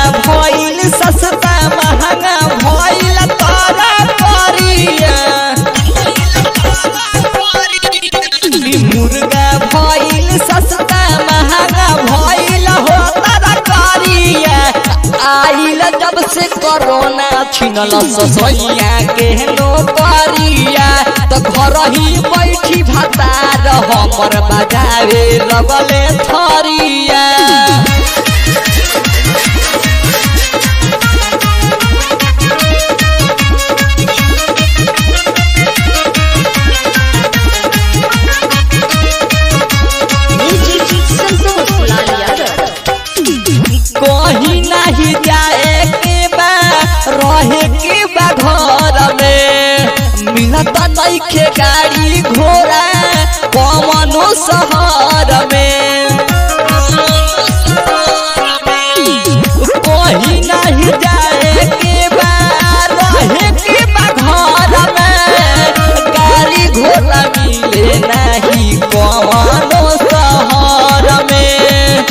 भइल सस्ता महंगा भइल तारा करिया ई मुर्गा भइल सस्ता महंगा भइल हो तारा करिया आइल जब से कोरोना छिनल ससैया के नौकरिया तो घर ही बैठी भतार हमर बजावे लगले थरिया संतोष लाल यादव कहीं नहीं जाए के बा रहे के बा घर में मिलत नइखे गाड़ी घोड़ा कमनो शहर में कहीं नहीं जाए के बा रहे के बा घर में गाड़ी घोड़ा मिले नहीं कमनो शहर में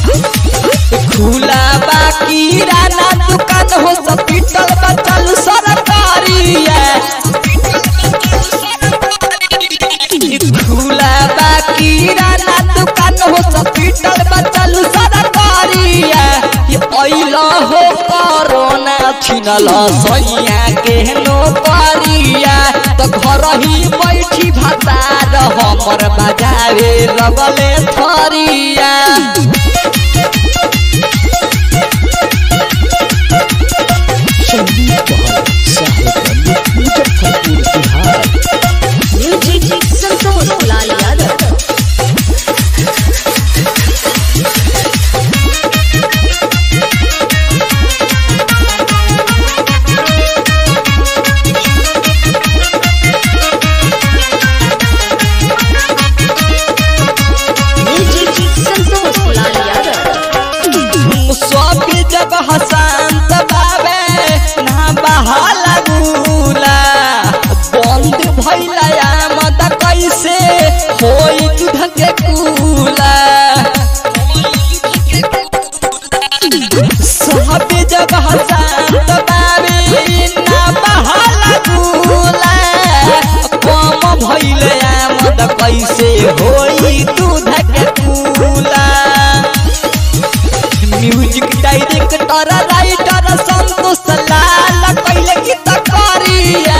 खुला बाकी राना दुकान हो सब पीटल बचल सरकारिया खुला बाकी राना दुकान हो सब पीटल बचल सरकारिया ये अइला हो कोरोना छिनल सैया के नौकरिया तो घर ही बैठी भतार हमर बजावे लगले थरिया म्यूजिक संतोष लाल यादव म्यूजिक संतोष लाल यादव सब जब हसंत बाबे ना बहाला गुला बंद भइला आमद कैसे होई दूध के कूला सब जब हसंत बाबे ना बहाला गुला कम भइले आमद कैसे होई दूध के कूला music director writer Santosh Lal कैले गीत करिया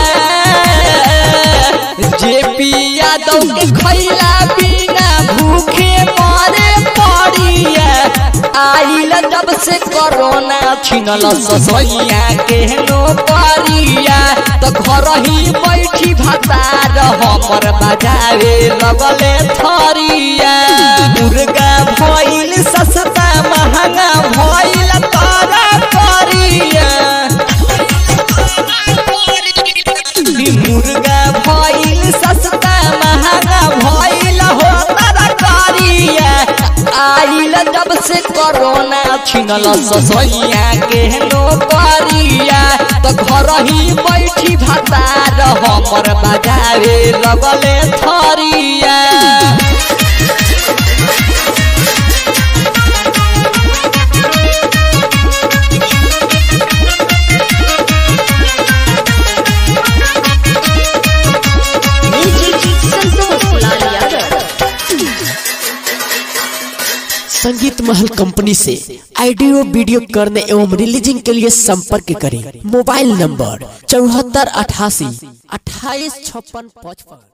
जेपी यादव के खैला बिना भूखे मरे पड़िया आइल जब से कोरोना छिनल ससैया के नौकरिया तो घर ही बैठी भतार हमर बजावे लगले थरिया मुर्गा भइल सस्ता महंगा भइल तारा करिया ई मुर्गा भइल सस्ता महंगा भइल हो तारा करिया आइल जब से कोरोना छिनल ससैया के नौकरिया तो घर ही बैठी भतार हमर बजावे लगले थरिया म्यूजिक संतोष लाल यादव संगीत महल कंपनी से ऑडियो वीडियो करने एवं रिलीजिंग के लिए संपर्क करें मोबाइल नंबर चौहत्तर अठासी अट्ठाईस छप्पन पचपन